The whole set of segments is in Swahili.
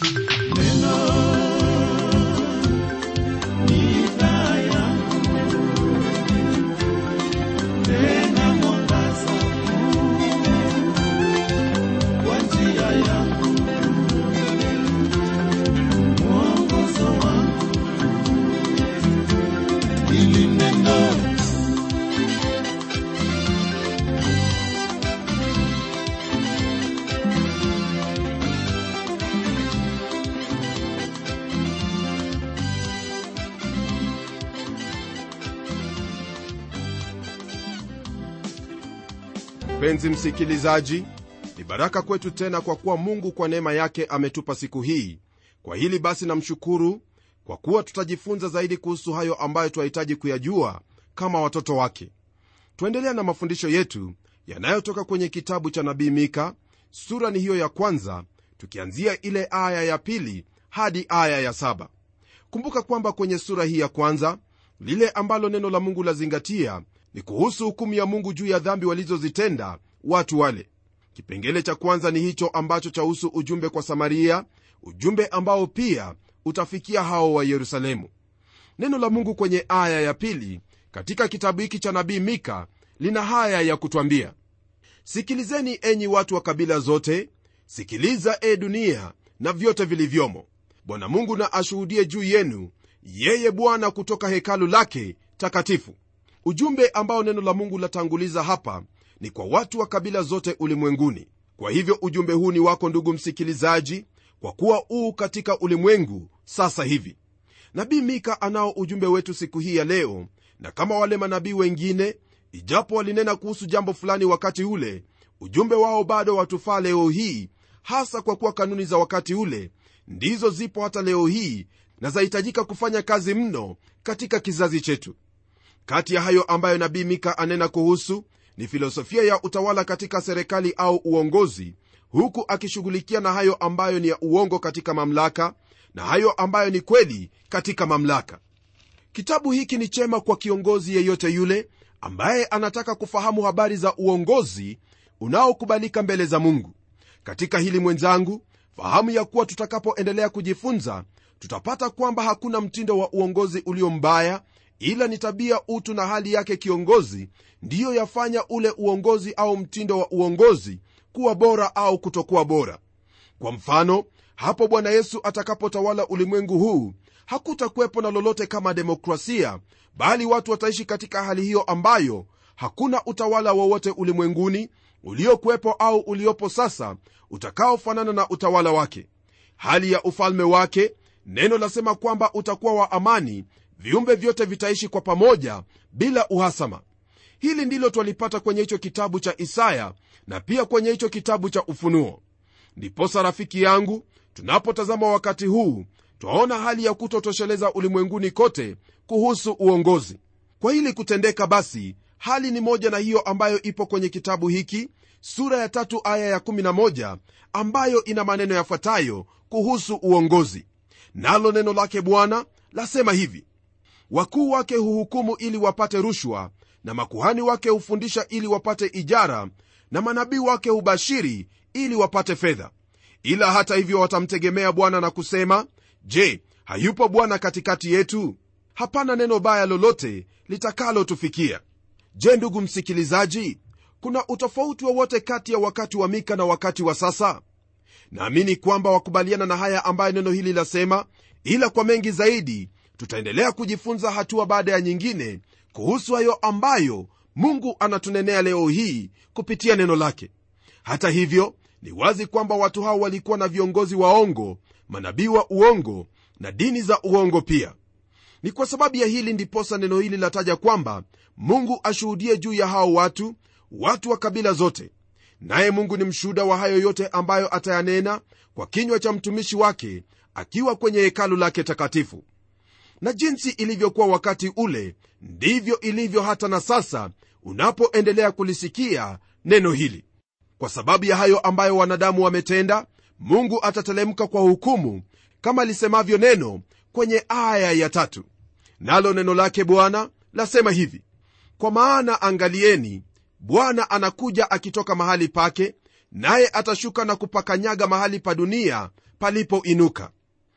mpenzi msikilizaji ni baraka kwetu tena kwa kuwa mungu kwa neema yake ametupa siku hii kwa hili basi namshukuru kwa kuwa tutajifunza zaidi kuhusu hayo ambayo twahitaji kuyajua kama watoto wake tuendelea na mafundisho yetu yanayotoka kwenye kitabu cha nabii mika sura ni hiyo ya kwanza tukianzia ile aya ya pili hadi aya ya saba kumbuka kwamba kwenye sura hii ya kwanza lile ambalo neno la mungu lazingatia ni kuhusu hukumu ya mungu juu ya dhambi walizozitenda watu wale kipengele cha kwanza ni hicho ambacho chahusu ujumbe kwa samaria ujumbe ambao pia utafikia hao wa yerusalemu neno la mungu kwenye aya ya pili katika kitabu hiki cha nabii mika lina haya ya kutwambia sikilizeni enyi watu wa kabila zote sikiliza e dunia na vyote vilivyomo bwana mungu na ashuhudie juu yenu yeye bwana kutoka hekalu lake takatifu ujumbe ambao neno la mungu latanguliza hapa ni kwa watu wa kabila zote ulimwenguni kwa hivyo ujumbe huu ni wako ndugu msikilizaji kwa kuwa uu katika ulimwengu sasa hivi nabii mika anao ujumbe wetu siku hii ya leo na kama wale manabii wengine ijapo walinena kuhusu jambo fulani wakati ule ujumbe wao bado watufaa leo hii hasa kwa kuwa kanuni za wakati ule ndizo zipo hata leo hii na zahitajika kufanya kazi mno katika kizazi chetu kati ya hayo ambayo nabii mika anena kuhusu ni filosofia ya utawala katika serikali au uongozi huku akishughulikia na hayo ambayo ni ya uongo katika mamlaka na hayo ambayo ni kweli katika mamlaka kitabu hiki ni chema kwa kiongozi yeyote yule ambaye anataka kufahamu habari za uongozi unaokubalika mbele za mungu katika hili mwenzangu fahamu ya kuwa tutakapoendelea kujifunza tutapata kwamba hakuna mtindo wa uongozi ulio mbaya ila ni tabia utu na hali yake kiongozi ndiyo yafanya ule uongozi au mtindo wa uongozi kuwa bora au kutokuwa bora kwa mfano hapo bwana yesu atakapotawala ulimwengu huu hakutakuwepo na lolote kama demokrasia bali watu wataishi katika hali hiyo ambayo hakuna utawala wowote ulimwenguni uliokuwepo au uliopo sasa utakaofanana na utawala wake hali ya ufalme wake neno lasema kwamba utakuwa wa amani viumbe vyote vitaishi kwa pamoja bila uhasama hili ndilo twalipata kwenye hicho kitabu cha isaya na pia kwenye hicho kitabu cha ufunuo ndiposa rafiki yangu tunapotazama wakati huu twaona hali ya kutotosheleza ulimwenguni kote kuhusu uongozi kwa hili kutendeka basi hali ni moja na hiyo ambayo ipo kwenye kitabu hiki sura ya tatu aya ya 11 ambayo ina maneno yafuatayo kuhusu uongozi nalo neno lake bwana lasema hivi wakuu wake huhukumu ili wapate rushwa na makuhani wake hufundisha ili wapate ijara na manabii wake hubashiri ili wapate fedha ila hata hivyo watamtegemea bwana na kusema je hayupo bwana katikati yetu hapana neno baya lolote litakalotufikia je ndugu msikilizaji kuna utofauti wowote kati ya wakati wa mika na wakati wa sasa naamini kwamba wakubaliana na haya ambayo neno hili lasema ila kwa mengi zaidi tutaendelea kujifunza hatua baada ya nyingine kuhusu hayo ambayo mungu anatunenea leo hii kupitia neno lake hata hivyo ni wazi kwamba watu hao walikuwa na viongozi waongo manabii wa uongo na dini za uongo pia ni kwa sababu ya hili ndiposa neno hili lataja kwamba mungu ashuhudie juu ya hao watu watu wa kabila zote naye mungu ni mshuhuda wa hayo yote ambayo atayanena kwa kinywa cha mtumishi wake akiwa kwenye hekalu lake takatifu na jinsi ilivyokuwa wakati ule ndivyo ilivyo hata na sasa unapoendelea kulisikia neno hili kwa sababu ya hayo ambayo wanadamu wametenda mungu atatelemka kwa hukumu kama lisemavyo neno kwenye aya ya tatu nalo neno lake bwana lasema hivi kwa maana angalieni bwana anakuja akitoka mahali pake naye atashuka na kupakanyaga mahali pa dunia palipoinuka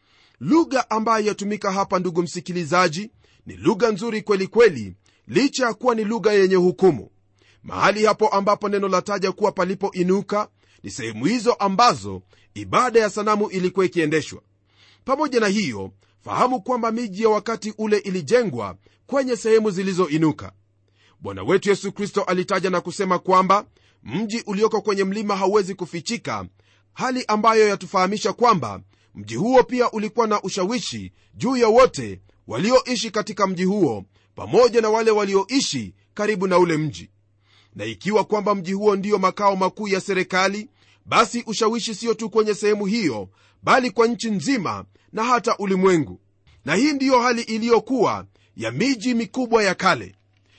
lugha ambayo yatumika hapa ndugu msikilizaji ni lugha nzuri kweli kweli licha ya kuwa ni lugha yenye hukumu mahali hapo ambapo neno lataja kuwa palipoinuka ni sehemu hizo ambazo ibada ya sanamu ilikuwa ikiendeshwa pamoja na hiyo fahamu kwamba miji ya wakati ule ilijengwa kwenye sehemu zilizoinuka bwana wetu yesu kristo alitaja na kusema kwamba mji ulioko kwenye mlima hauwezi kufichika hali ambayo yatufahamisha kwamba mji huo pia ulikuwa na ushawishi juu ya wote walioishi katika mji huo pamoja na wale walioishi karibu na ule mji na ikiwa kwamba mji huo ndiyo makao makuu ya serikali basi ushawishi siyo tu kwenye sehemu hiyo bali kwa nchi nzima na hata ulimwengu na hii ndiyo hali iliyokuwa ya miji mikubwa ya kale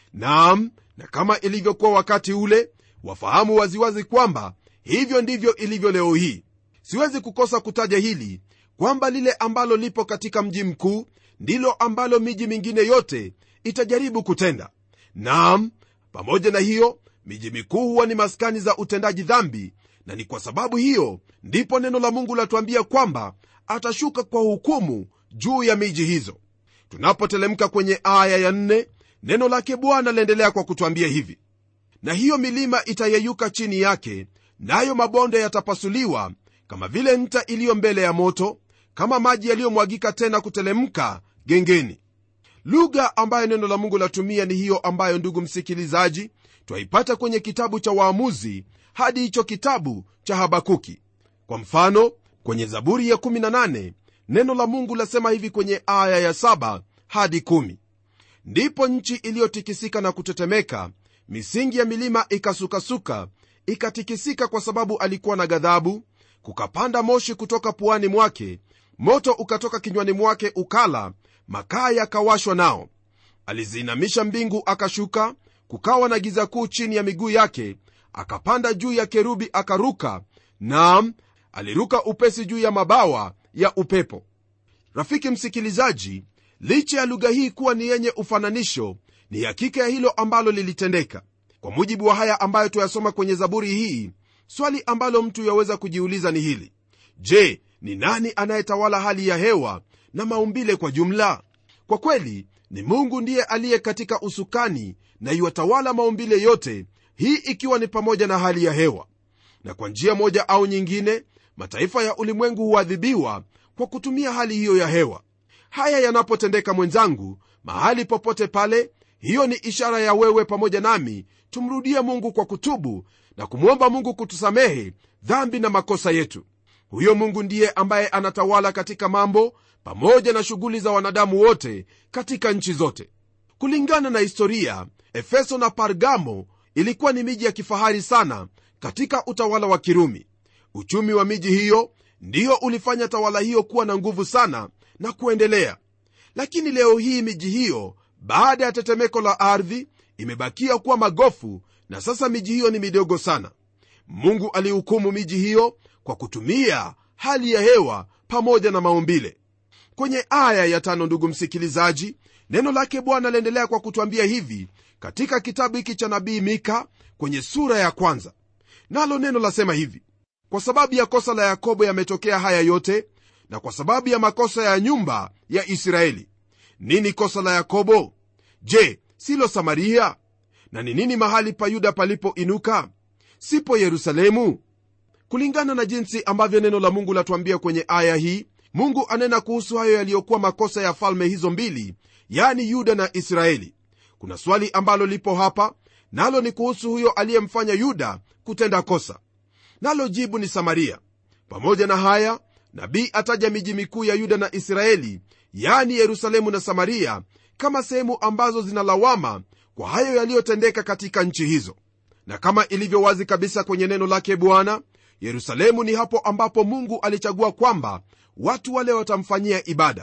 naam na kama ilivyokuwa wakati ule wafahamu waziwazi kwamba hivyo ndivyo ilivyo leo hii siwezi kukosa kutaja hili kwamba lile ambalo lipo katika mji mkuu ndilo ambalo miji mingine yote itajaribu kutenda naam pamoja na hiyo miji mikuu huwa ni maskani za utendaji dhambi na ni kwa sababu hiyo ndipo neno la mungu latuambia kwamba atashuka kwa hukumu juu ya miji hizo tunapotelemka kwenye aya ya nne, neno lake bwana laendelea kwa kutwambia hivi na hiyo milima itayeyuka chini yake nayo mabonde yatapasuliwa kama vile nta iliyo mbele ya moto kama maji yaliyomwagika tena kutelemka gengeni lugha ambayo neno la mungu latumia ni hiyo ambayo ndugu msikilizaji twaipata kwenye kitabu cha waamuzi hadi hicho kitabu cha habakuki kwa mfano kwenye zaburi ya 18 neno la mungu lasema hivi kwenye aya ya 7 hadi 1 ndipo nchi iliyotikisika na kutetemeka misingi ya milima ikasukasuka ikatikisika kwa sababu alikuwa na ghadhabu kukapanda moshi kutoka puani mwake moto ukatoka kinywani mwake ukala makaa yakawashwa nao aliziinamisha mbingu akashuka kukawa na giza kuu chini ya miguu yake akapanda juu ya kerubi akaruka naam aliruka upesi juu ya mabawa ya upepo rafiki msikilizaji licha ya lugha hii kuwa ni yenye ufananisho ni hakika ya hilo ambalo lilitendeka kwa mujibu wa haya ambayo tuyasoma kwenye zaburi hii swali ambalo mtu yaweza kujiuliza ni hili je ni nani anayetawala hali ya hewa na maumbile kwa jumla kwa kweli ni mungu ndiye aliye katika usukani na iwatawala maumbile yote hii ikiwa ni pamoja na hali ya hewa na kwa njia moja au nyingine mataifa ya ulimwengu huadhibiwa kwa kutumia hali hiyo ya hewa haya yanapotendeka mwenzangu mahali popote pale hiyo ni ishara ya wewe pamoja nami tumrudie mungu kwa kutubu na kumwomba mungu kutusamehe dhambi na makosa yetu huyo mungu ndiye ambaye anatawala katika mambo pamoja na shughuli za wanadamu wote katika nchi zote kulingana na historia efeso na pargamo ilikuwa ni miji ya kifahari sana katika utawala wa kirumi uchumi wa miji hiyo ndiyo ulifanya tawala hiyo kuwa na nguvu sana na kuendelea lakini leo hii miji hiyo baada ya tetemeko la ardhi imebakia kuwa magofu na sasa miji hiyo ni midogo sana mungu alihukumu miji hiyo kwa kutumia hali ya hewa pamoja na maumbile kwenye aya ya tano ndugu msikilizaji neno lake bwana laendelea kwa kutwambia hivi katika kitabu hiki cha nabii mika kwenye sura ya kwanza nalo neno lasema hivi kwa sababu ya kosa la yakobo yametokea haya yote na kwa sababu ya makosa ya nyumba ya israeli nini kosa la yakobo je silo samaria na ni nini mahali pa yuda palipoinuka sipo yerusalemu kulingana na jinsi ambavyo neno la mungu latuambia kwenye aya hii mungu anena kuhusu hayo yaliyokuwa makosa ya falme hizo mbili yani yuda na israeli kuna swali ambalo lipo hapa nalo ni kuhusu huyo aliyemfanya yuda kutenda kosa nalo jibu ni samaria pamoja na haya nabii ataja miji mikuu ya yuda na israeli yani yerusalemu na samaria kama sehemu ambazo zinalawama kwa hayo yaliyotendeka katika nchi hizo na kama ilivyo wazi kabisa kwenye neno lake bwana yerusalemu ni hapo ambapo mungu alichagua kwamba watu wale watamfanyia ibada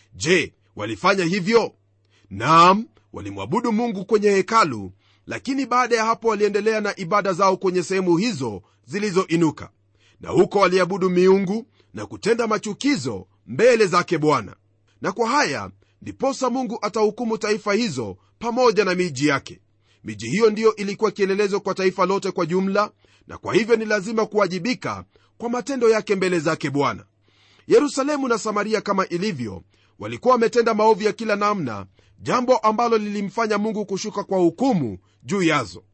je walifanya hivyo naam walimwabudu mungu kwenye hekalu lakini baada ya hapo waliendelea na ibada zao kwenye sehemu hizo zilizoinuka na huko waliabudu miungu na kutenda machukizo mbele zake bwana na kwa haya ndiposa mungu atahukumu taifa hizo pamoja na miji yake miji hiyo ndiyo ilikuwa kielelezo kwa taifa lote kwa jumla na kwa hivyo ni lazima kuwajibika kwa matendo yake mbele zake bwana yerusalemu na samaria kama ilivyo walikuwa wametenda maovu ya kila namna jambo ambalo lilimfanya mungu kushuka kwa hukumu juu yazo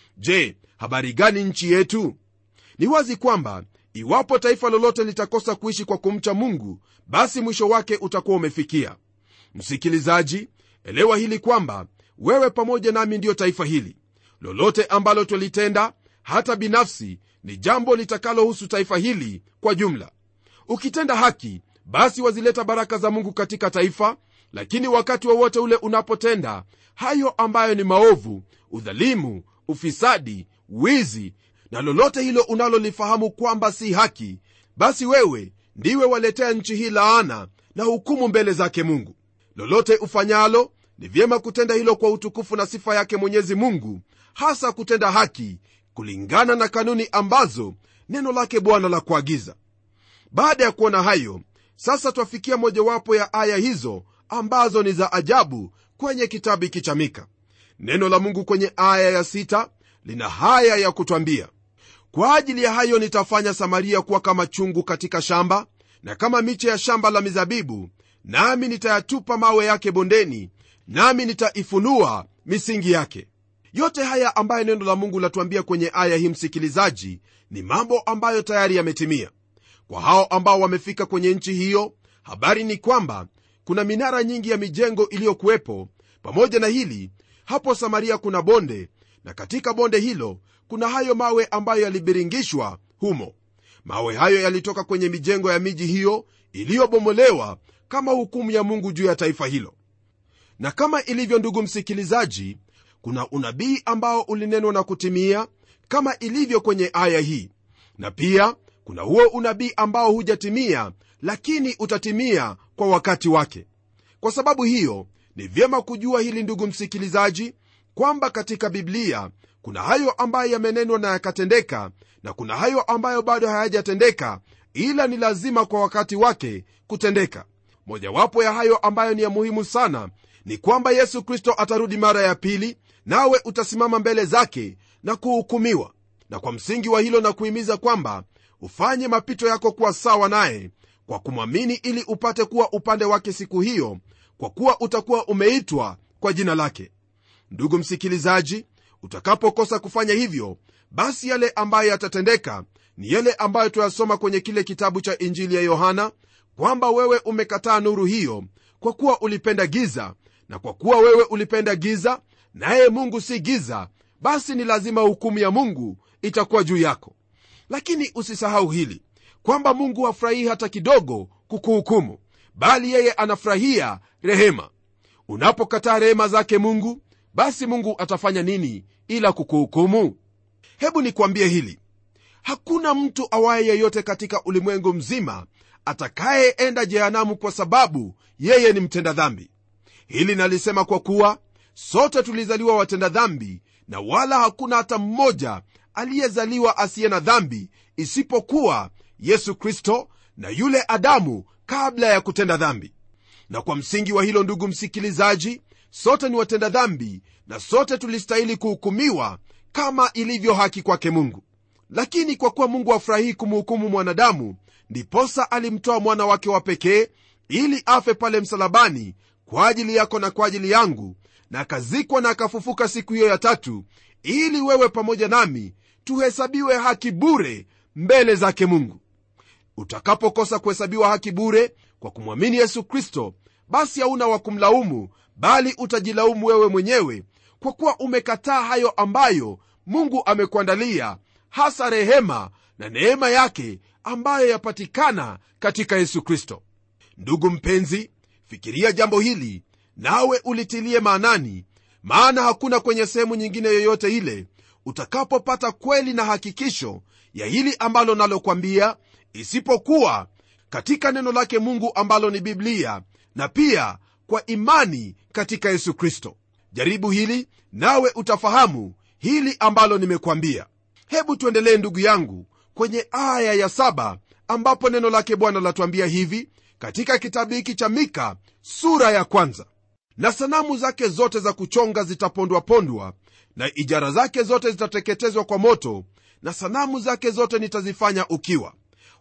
je habari gani nchi yetu ni wazi kwamba iwapo taifa lolote litakosa kuishi kwa kumcha mungu basi mwisho wake utakuwa umefikia msikilizaji elewa hili kwamba wewe pamoja nami ndiyo taifa hili lolote ambalo twalitenda hata binafsi ni jambo litakalohusu taifa hili kwa jumla ukitenda haki basi wazileta baraka za mungu katika taifa lakini wakati wowote wa ule unapotenda hayo ambayo ni maovu udhalimu ufisadi wizi na lolote hilo unalolifahamu kwamba si haki basi wewe ndiwe waletea nchi hii laana na hukumu mbele zake mungu lolote ufanyalo ni vyema kutenda hilo kwa utukufu na sifa yake mwenyezi mungu hasa kutenda haki kulingana na kanuni ambazo neno lake bwana la kuagiza baada ya kuona hayo sasa twafikia mojawapo ya aya hizo ambazo ni za ajabu kwenye kitabu hiki cha mika neno la mungu kwenye aya ya sita lina haya ya kutwambia kwa ajili ya hayo nitafanya samaria kuwa kama chungu katika shamba na kama miche ya shamba la mizabibu nami nitayatupa mawe yake bondeni nami nitaifunua misingi yake yote haya ambayo neno la mungu latuambia kwenye aya hii msikilizaji ni mambo ambayo tayari yametimia kwa hao ambao wamefika kwenye nchi hiyo habari ni kwamba kuna minara nyingi ya mijengo iliyokuwepo pamoja na hili hapo samaria kuna bonde na katika bonde hilo kuna hayo mawe ambayo yalibiringishwa humo mawe hayo yalitoka kwenye mijengo ya miji hiyo iliyobomolewa kama hukumu ya mungu juu ya taifa hilo na kama ilivyo ndugu msikilizaji kuna unabii ambao ulinenwa na kutimia kama ilivyo kwenye aya hii na pia kuna huo unabii ambao hujatimia lakini utatimia kwa wakati wake kwa sababu hiyo ni vyema kujua hili ndugu msikilizaji kwamba katika biblia kuna hayo ambayo yamenenwa na yakatendeka na kuna hayo ambayo bado hayajatendeka ila ni lazima kwa wakati wake kutendeka mojawapo ya hayo ambayo ni ya muhimu sana ni kwamba yesu kristo atarudi mara ya pili nawe utasimama mbele zake na kuhukumiwa na kwa msingi wa hilo na kuhimiza kwamba ufanye mapito yako kuwa sawa naye kwa kumwamini ili upate kuwa upande wake siku hiyo kwa kuwa utakuwa umeitwa kwa jina lake ndugu msikilizaji utakapokosa kufanya hivyo basi yale ambayo yatatendeka ni yale ambayo tuyasoma kwenye kile kitabu cha injili ya yohana kwamba wewe umekataa nuru hiyo kwa kuwa ulipenda giza na kwa kuwa wewe ulipenda giza naye mungu si giza basi ni lazima hukumu ya mungu itakuwa juu yako lakini usisahau hili kwamba mungu hafurahii hata kidogo kukuhukumu bali yeye anafurahia rehema unapokataa rehema zake mungu basi mungu atafanya nini ila kukuhukumu hebu nikwambie hili hakuna mtu awaye yeyote katika ulimwengu mzima atakayeenda jehanamu kwa sababu yeye ni mtenda dhambi hili nalisema kwa kuwa sote tulizaliwa watenda dhambi na wala hakuna hata mmoja aliyezaliwa asiye na dhambi isipokuwa yesu kristo na yule adamu kabla ya kutenda dhambi na kwa msingi wa hilo ndugu msikilizaji sote ni watenda dhambi na sote tulistahili kuhukumiwa kama ilivyo haki kwake mungu lakini kwa kuwa mungu afurahii kumhukumu mwanadamu ndiposa alimtoa mwana wake wa pekee ili afe pale msalabani kwa ajili yako na kwa ajili yangu na akazikwa na akafufuka siku hiyo ya tatu ili wewe pamoja nami tuhesabiwe haki bure mbele zake mungu utakapokosa kuhesabiwa haki bure kwa kumwamini yesu kristo basi hauna wa kumlaumu bali utajilaumu wewe mwenyewe kwa kuwa umekataa hayo ambayo mungu amekuandalia hasa rehema na neema yake ambayo yapatikana katika yesu kristo ndugu mpenzi fikiria jambo hili nawe ulitilie maanani maana hakuna kwenye sehemu nyingine yoyote ile utakapopata kweli na hakikisho ya hili ambalo nalokwambia isipokuwa katika neno lake mungu ambalo ni biblia na pia kwa imani katika yesu kristo jaribu hili nawe utafahamu hili ambalo nimekwambia hebu tuendelee ndugu yangu kwenye aya ya saba ambapo neno lake bwana latuambia hivi katika kitabu hiki cha mika sura ya kwanza na sanamu zake zote za kuchonga zitapondwapondwa na ijara zake zote zitateketezwa kwa moto na sanamu zake zote nitazifanya ukiwa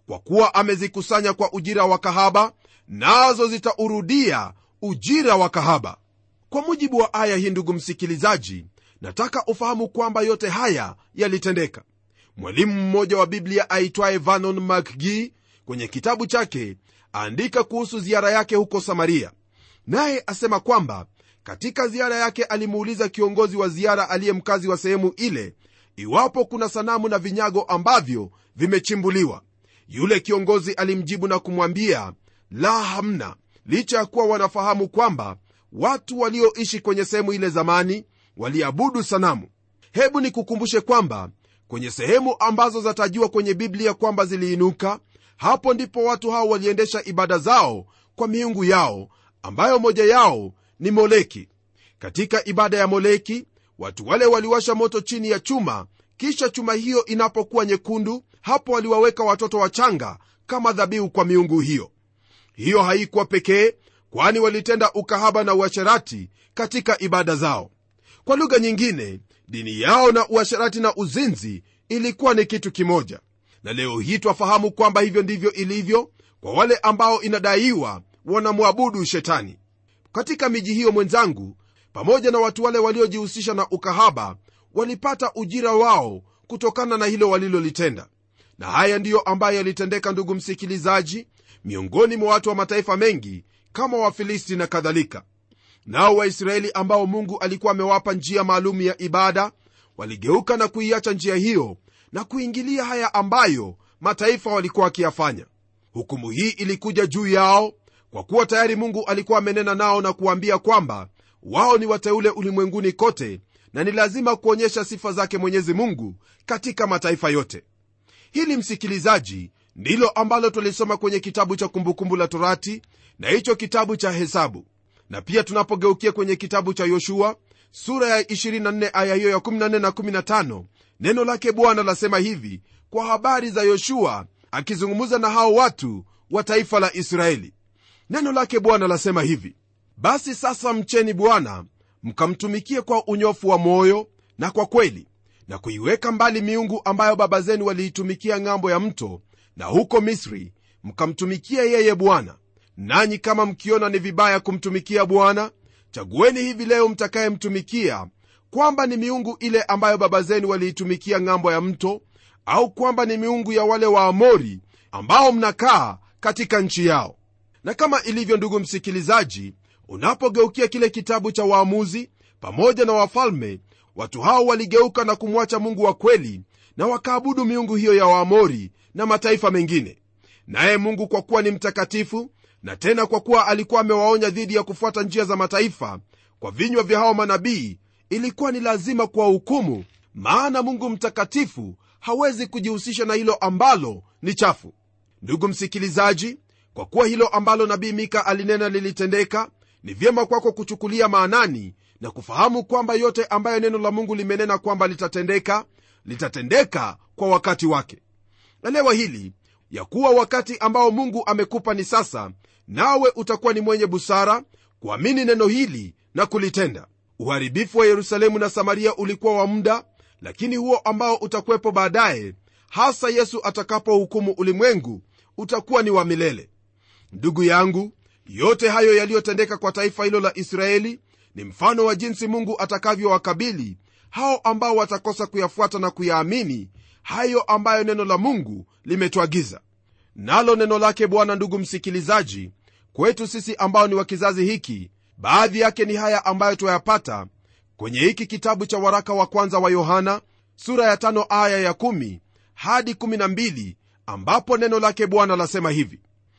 kwa kuwa amezikusanya kwa ujira wa kahaba nazo zitaurudia ujira wa kahaba kwa mujibu wa aya hii ndugu msikilizaji nataka ufahamu kwamba yote haya yalitendeka mwalimu mmoja wa biblia aitwaye vanon mcgee kwenye kitabu chake aandika kuhusu ziara yake huko samaria naye asema kwamba katika ziara yake alimuuliza kiongozi wa ziara aliye mkazi wa sehemu ile iwapo kuna sanamu na vinyago ambavyo vimechimbuliwa yule kiongozi alimjibu na kumwambia la hamna licha ya kuwa wanafahamu kwamba watu walioishi kwenye sehemu ile zamani waliabudu sanamu hebu nikukumbushe kwamba kwenye sehemu ambazo zatajiwa kwenye biblia kwamba ziliinuka hapo ndipo watu hao waliendesha ibada zao kwa miungu yao ambayo moja yao ni moleki katika ibada ya moleki watu wale waliwasha moto chini ya chuma kisha chuma hiyo inapokuwa nyekundu hapo waliwaweka watoto wachanga kama dhabihu kwa miungu hiyo hiyo haikuwa pekee kwani walitenda ukahaba na uasherati katika ibada zao kwa lugha nyingine dini yao na uasherati na uzinzi ilikuwa ni kitu kimoja na leo hii twafahamu kwamba hivyo ndivyo ilivyo kwa wale ambao inadaiwa wanamwabudu shetani katika miji hiyo mwenzangu pamoja na watu wale waliojihusisha na ukahaba walipata ujira wao kutokana na hilo walilolitenda na haya ndiyo ambayo yalitendeka ndugu msikilizaji miongoni mwa watu wa mataifa mengi kama wafilisti na kadhalika nao waisraeli ambao mungu alikuwa amewapa njia maalum ya ibada waligeuka na kuiacha njia hiyo na kuingilia haya ambayo mataifa walikuwa wakiyafanya hukumu hii ilikuja juu yao kwa kuwa tayari mungu alikuwa amenena nao na kuwaambia kwamba wao ni wateule ulimwenguni kote na ni lazima kuonyesha sifa zake mwenyezi mungu katika mataifa yote hili msikilizaji ndilo ambalo twalisoma kwenye kitabu cha kumbukumbu la torati na hicho kitabu cha hesabu na pia tunapogeukia kwenye kitabu cha yoshua sura ya 24 aya hiyo ya 14 na 15 neno lake bwana lasema hivi kwa habari za yoshua akizungumza na hao watu wa taifa la israeli neno lake bwana lasema hivi basi sasa mcheni bwana mkamtumikie kwa unyofu wa moyo na kwa kweli na kuiweka mbali miungu ambayo baba zenu waliitumikia ng'ambo ya mto na huko misri mkamtumikia yeye bwana nanyi kama mkiona ni vibaya kumtumikia bwana chagueni hivi leo mtakayemtumikia kwamba ni miungu ile ambayo baba zenu waliitumikia ng'ambo ya mto au kwamba ni miungu ya wale waamori ambao mnakaa katika nchi yao na kama ilivyo ndugu msikilizaji unapogeukia kile kitabu cha waamuzi pamoja na wafalme watu hao waligeuka na kumwacha mungu wa kweli na wakaabudu miungu hiyo ya waamori na mataifa mengine naye mungu kwa kuwa ni mtakatifu na tena kwa kuwa alikuwa amewaonya dhidi ya kufuata njia za mataifa kwa vinywa vya hao manabii ilikuwa ni lazima kuwahukumu maana mungu mtakatifu hawezi kujihusisha na hilo ambalo ni chafu ndugu msikilizaji kwa kuwa hilo ambalo nabii mika alinena lilitendeka ni vyema kwako kuchukulia maanani na kufahamu kwamba yote ambayo neno la mungu limenena kwamba litatendeka litatendeka kwa wakati wake elewa hili ya kuwa wakati ambao mungu amekupa ni sasa nawe utakuwa ni mwenye busara kuamini neno hili na kulitenda uharibifu wa yerusalemu na samaria ulikuwa wa muda lakini huo ambao utakuwepo baadaye hasa yesu atakapohukumu ulimwengu utakuwa ni wa milele ndugu yangu yote hayo yaliyotendeka kwa taifa hilo la israeli ni mfano wa jinsi mungu atakavyowakabili hao ambao watakosa kuyafuata na kuyaamini hayo ambayo neno la mungu limetuagiza nalo neno lake bwana ndugu msikilizaji kwetu sisi ambao ni wa kizazi hiki baadhi yake ni haya ambayo twayapata kwenye hiki kitabu cha waraka wa kwanza wa yohana sura ya tano aya ya kumi hadi kumi na mbili ambapo neno lake bwana lasema hivi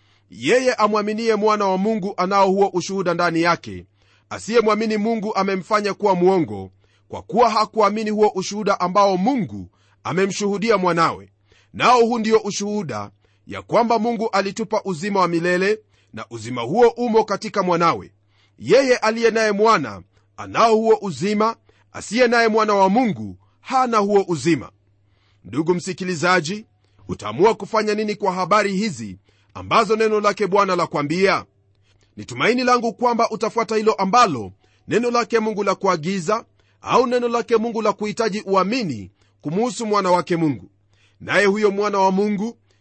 yeye amwaminie mwana wa mungu anao huo ushuhuda ndani yake asiyemwamini mungu amemfanya kuwa mwongo kwa kuwa hakuamini huo ushuhuda ambao mungu amemshuhudia mwanawe nao huu ndio ushuhuda ya kwamba mungu alitupa uzima wa milele na uzima huo umo katika mwanawe yeye aliye naye mwana anao huo uzima asiye naye mwana wa mungu hana huo uzima ndugu msikilizaji utaamua kufanya nini kwa habari hizi ambazo neno lake bwana la kwambia ni tumaini langu kwamba utafuata hilo ambalo neno lake mungu la kuagiza au neno lake mungu la kuhitaji uamini kumuhusu mwana wake mungu naye huyo mwana wa mungu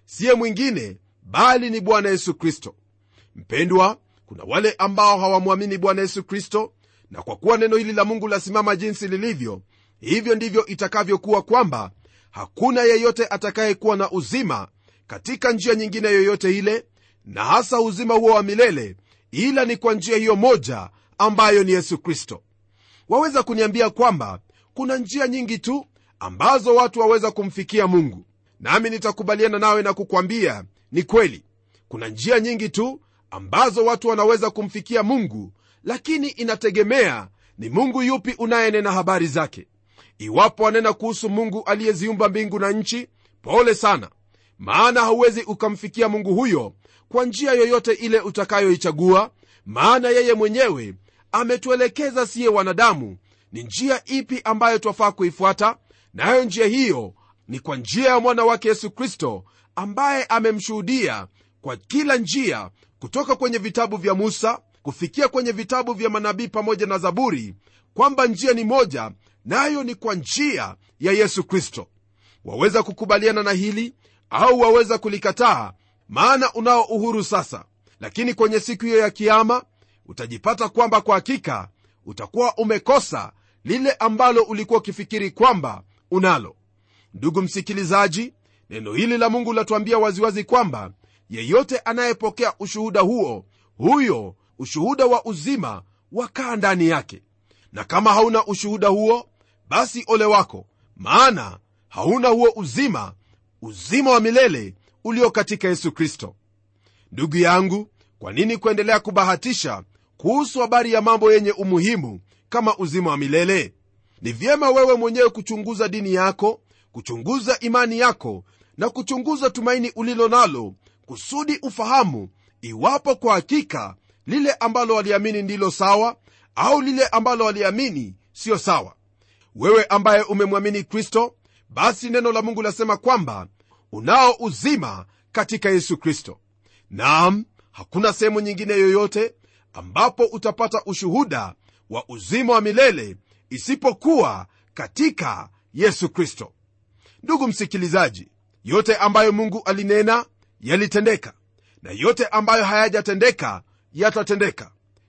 siye mwingine bali ni bwana yesu kristo mpendwa kuna wale ambao hawamwamini bwana yesu kristo na kwa kuwa neno hili la mungu lasimama jinsi lilivyo hivyo ndivyo itakavyokuwa kwamba hakuna yeyote atakayekuwa na uzima katika njia nyingine yoyote ile na hasa uzima huo wa milele ila ni kwa njia hiyo moja ambayo ni yesu kristo waweza kuniambia kwamba kuna njia nyingi tu ambazo watu waweza kumfikia mungu nami nitakubaliana nawe na kukwambia ni kweli kuna njia nyingi tu ambazo watu wanaweza kumfikia mungu lakini inategemea ni mungu yupi unayenena habari zake iwapo wanena kuhusu mungu aliyeziumba mbingu na nchi pole sana maana hauwezi ukamfikia mungu huyo kwa njia yoyote ile utakayoichagua maana yeye mwenyewe ametuelekeza siye wanadamu ni njia ipi ambayo twafaa kuifuata nayo njia hiyo ni kwa njia ya mwana wake yesu kristo ambaye amemshuhudia kwa kila njia kutoka kwenye vitabu vya musa kufikia kwenye vitabu vya manabii pamoja na zaburi kwamba njia ni moja nayo na ni kwa njia ya yesu kristo waweza kukubaliana na hili au waweza kulikataa maana unao uhuru sasa lakini kwenye siku hiyo ya kiama utajipata kwamba kwa hakika utakuwa umekosa lile ambalo ulikuwa ukifikiri kwamba unalo ndugu msikilizaji neno hili la mungu latuambia waziwazi kwamba yeyote anayepokea ushuhuda huo huyo ushuhuda wa uzima wakaa ndani yake na kama hauna ushuhuda huo basi ole wako maana hauna huo uzima uzima wa milele ulio katika yesu kristo ndugu yangu kwa nini kuendelea kubahatisha kuhusu habari ya mambo yenye umuhimu kama uzima wa milele ni vyema wewe mwenyewe kuchunguza dini yako kuchunguza imani yako na kuchunguza tumaini ulilo nalo kusudi ufahamu iwapo kwa hakika lile ambalo waliamini ndilo sawa au lile ambalo waliamini siyo sawa wewe ambaye umemwamini kristo basi neno la mungu lasema kwamba unao uzima katika yesu kristo naam hakuna sehemu nyingine yoyote ambapo utapata ushuhuda wa uzima wa milele isipokuwa katika yesu kristo ndugu msikilizaji yote ambayo mungu alinena yalitendeka na yote ambayo hayajatendeka yatatendeka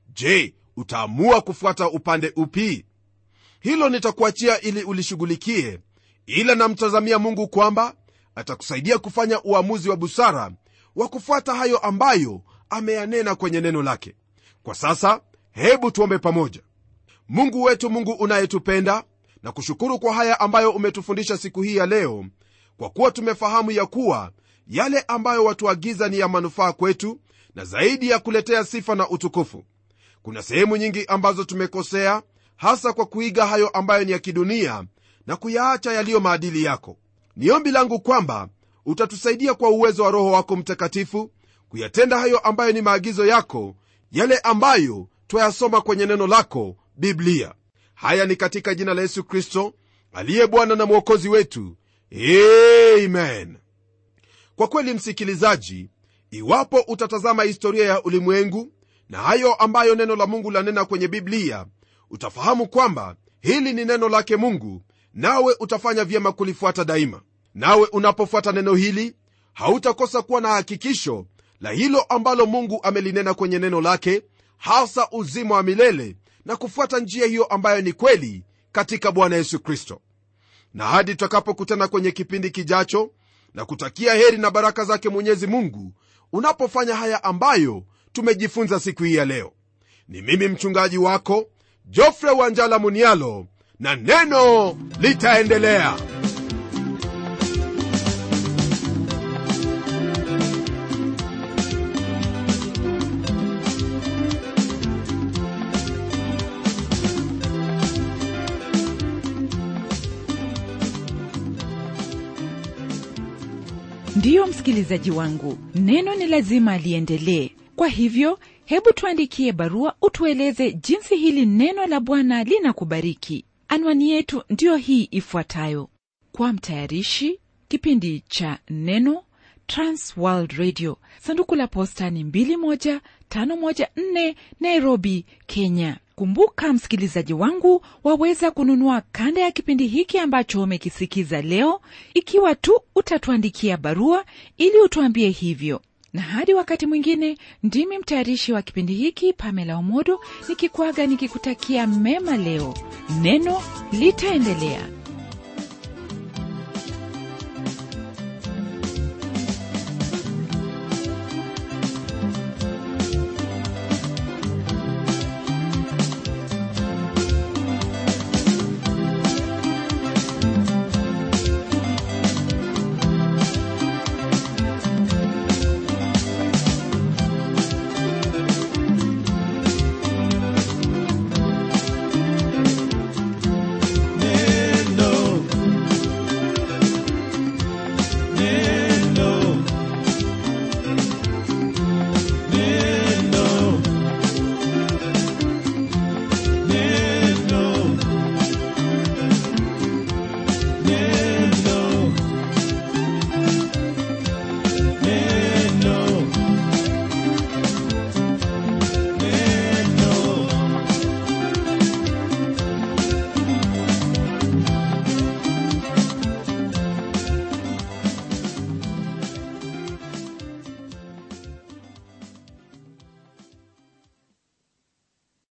je utaamua kufuata upande upi hilo nitakuachia ili ulishughulikie ila namtazamia mungu kwamba atakusaidia kufanya uamuzi wa busara wa kufuata hayo ambayo ameyanena kwenye neno lake kwa sasa hebu tuombe pamoja mungu wetu mungu unayetupenda na kushukuru kwa haya ambayo umetufundisha siku hii ya leo kwa kuwa tumefahamu ya kuwa yale ambayo watuagiza ni ya manufaa kwetu na zaidi ya kuletea sifa na utukufu kuna sehemu nyingi ambazo tumekosea hasa kwa kuiga hayo ambayo ni ya kidunia na kuyaacha yaliyo maadili yako ni ombi langu kwamba utatusaidia kwa uwezo wa roho wako mtakatifu kuyatenda hayo ambayo ni maagizo yako yale ambayo twayasoma kwenye neno lako biblia haya ni katika jina la yesu kristo aliye bwana na mwokozi wetu amen kwa kweli msikilizaji iwapo utatazama historia ya ulimwengu na hayo ambayo neno la mungu lanena kwenye biblia utafahamu kwamba hili ni neno lake mungu nawe utafanya vyema kulifuata daima nawe unapofuata neno hili hautakosa kuwa na hakikisho la hilo ambalo mungu amelinena kwenye neno lake hasa uzima wa milele na kufuata njia hiyo ambayo ni kweli katika bwana yesu kristo na hadi tutakapokutana kwenye kipindi kijacho na kutakia heri na baraka zake mwenyezi mungu unapofanya haya ambayo tumejifunza siku hii ya leo ni mimi mchungaji wako jofre wanjala munialo na neno litaendelea ndiyo msikilizaji wangu neno ni lazima liendelee kwa hivyo hebu tuandikie barua utueleze jinsi hili neno la bwana linakubariki anwani yetu ndiyo hii ifuatayo kwa mtayarishi kipindi cha neno transworld radio sanduku la posta ni 21514 nairobi kenya kumbuka msikilizaji wangu waweza kununua kanda ya kipindi hiki ambacho umekisikiza leo ikiwa tu utatuandikia barua ili utuambie hivyo na hadi wakati mwingine ndimi mtayarishi wa kipindi hiki pamela omodo nikikwaga nikikutakia mema leo neno litaendelea